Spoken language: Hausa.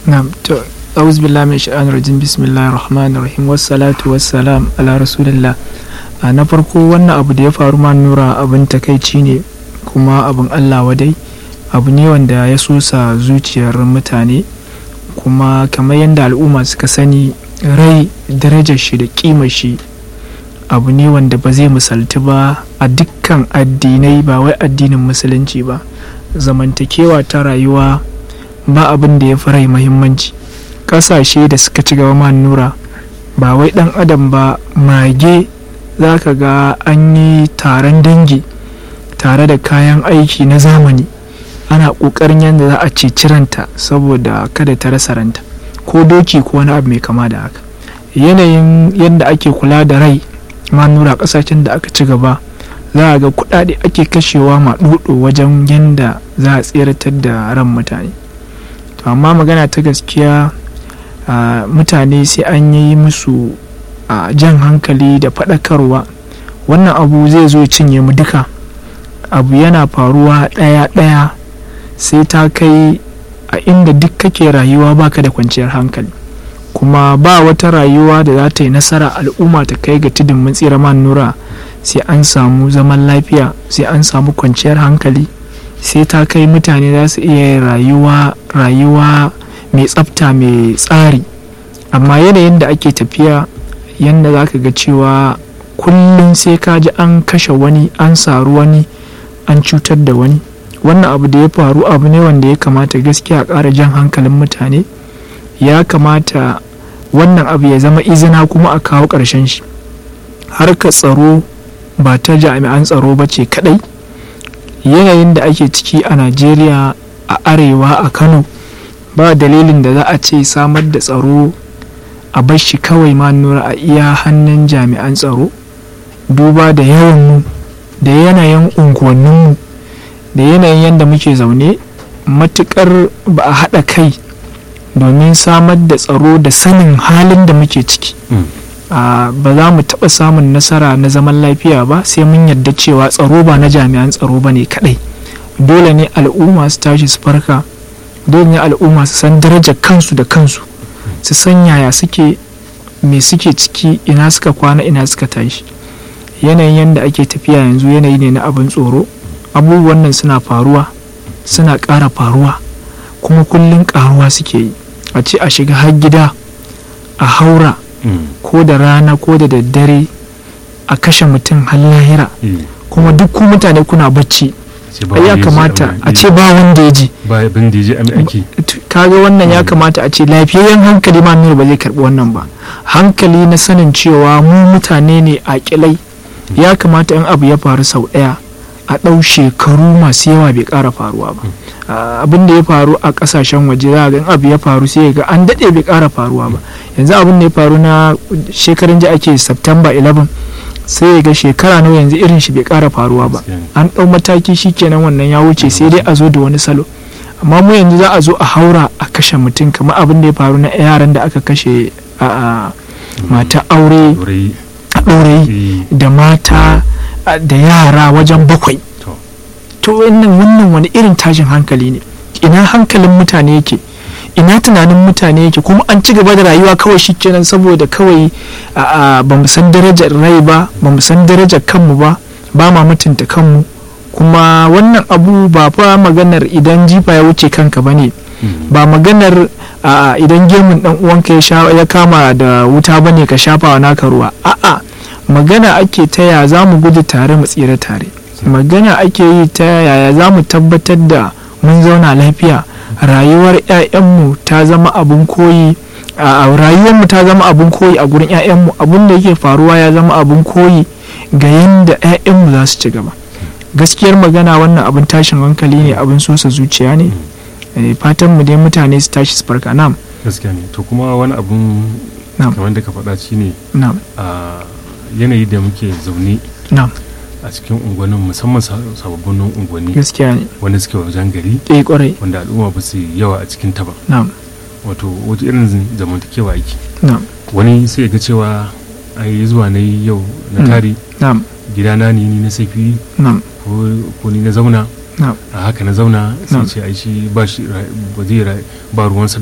na'am to أعوذ بالله من الشيطان الرجيم بسم الله الرحمن الرحيم والصلاة والسلام على رسول الله a na farko wannan abu da ya faru ma nura abin takaici ne kuma abin allah wadai abu ne wanda ya sosa zuciyar mutane kuma kamar yadda al'umma suka sani rai darajar shi da kimar shi abu ne wanda ba zai misalti ba a dukkan addinai ba wai addinin musulunci ba zamantakewa ta rayuwa ba abin da ya fi rai muhimmanci ƙasashe da suka ci gaba ma nura ba wai ɗan adam ba mage za ka ga an yi taron dangi tare da kayan aiki na zamani ana ƙoƙarin yadda za a ceci ranta saboda kada ta rasa ranta ko doki ko wani abu mai kama da haka yanayin yadda ake kula da rai ma nura ƙasashen da aka ci gaba za a ga kuɗaɗe ake kashewa maɗuɗo wajen yadda za a tseratar da ran mutane to amma magana ta gaskiya mutane sai an yi musu a jan hankali da faɗakarwa wannan abu zai zo cinye mu duka abu yana faruwa ɗaya-ɗaya sai ta kai a inda duk kake rayuwa baka da kwanciyar hankali kuma ba wata rayuwa da za ta yi nasara al'umma ta kai ga tudun mun tsira man nura sai an samu zaman lafiya sai an samu kwanciyar hankali sai ta kai mutane za su iya rayuwa rayuwa mai tsafta mai tsari amma yanayin da ake tafiya yadda za ka ga cewa kullum sai ka ji an kashe wani an saru wani an cutar da wani wannan abu da ya faru abu ne wanda ya kamata gaskiya a ƙara jan hankalin mutane ya kamata wannan abu ya zama izina kuma a kawo ƙarshen shi harka tsaro ba ta jami'an tsaro ba ce kadai yanayin da ake ciki a najeriya a arewa a kano ba dalilin da za a ce samar da tsaro a bar shi kawai ma nura a iya hannun jami'an tsaro duba da yawanmu da yanayin unguwanninmu da yanayin yadda muke zaune matukar ba a haɗa kai domin samar da tsaro da sanin halin da muke ciki ba za mu taɓa samun nasara na zaman lafiya ba sai mun yarda cewa tsaro ba na jami'an tsaro ba ne kaɗai dole ne al'umma su tashi su farka dole ne al'umma su san darajar kansu da kansu su san yaya suke me suke ciki ina suka kwana ina suka tashi yanayin yadda ake tafiya yanzu yanayi ne na abin tsoro abubuwan nan suna faruwa suna ƙara faruwa kuma kullum ƙaruwa suke yi a ce a shiga har gida a haura ko da rana ko da daddare a kashe mutum har lahira kuma duk ku mutane kuna bacci ya kamata a ce ba wanda ya ji kaga wannan ya kamata a ce lafiyayyen hankali ma nuna ba zai karbi wannan ba hankali na sanin cewa mu mutane ne a kilai ya kamata in abu ya faru sau ɗaya a ɗau shekaru masu yawa bai ƙara faruwa ba abin da ya faru a ƙasashen waje za ga in abu ya faru sai ga an daɗe bai ƙara faruwa ba yanzu abin da ya faru na shekarun ji ake september 11 sai ga shekara nawa yanzu irin shi bai ƙara faruwa ba an ɗau mataki shikenan wannan ya wuce sai dai a zo da wani salo amma mu yanzu za a zo a haura a kashe mutum kamar abin da ya faru na yaran da aka kashe a mata aure a ɗorayi da mata da yara wajen bakwai to wannan wannan wani irin tashin hankali ne ina hankalin mutane yake ina tunanin mutane yake kuma an ci gaba da rayuwa kawai shikenan saboda kawai ba mu san darajar rai ba ba mu san darajar kanmu ba ba ma mutunta kanmu kuma wannan abu ba fa maganar idan jifa ya wuce kanka ba ne ba maganar idan gemun dan uwanka ya kama da wuta ba ne ka shafa wa naka ruwa a'a magana ake ta ya za mu gudu tare mu tsira tare magana ake yi ta yaya za mu tabbatar da mun zauna lafiya rayuwar 'ya'yanmu ta zama abin koyi a rayuwarmu ta zama abin koyi a gurin 'ya'yanmu abin da yake faruwa ya zama abin koyi ga yadda 'ya'yanmu za su ci gaba gaskiyar magana wannan abin tashin hankali ne abin sosa zuciya ne fatan mu dai mutane su tashi su farka nam gaskiya ne to kuma wani abun kamar da ka faɗa shi ne a yanayi da muke zaune a cikin unguwannin musamman sababbin unguwanni gaskiya ne wanda suke wajen gari eh kwarai wanda al'umma ba su yawa a cikin ta ba na'am wato wata irin zamantakewa yake na'am wani sai ga cewa ai zuwa na yau na tare na'am gidana ni na safi na'am ko ni na zauna na'am a haka na zauna sai ce ai shi ba shi ba zai ba ruwansa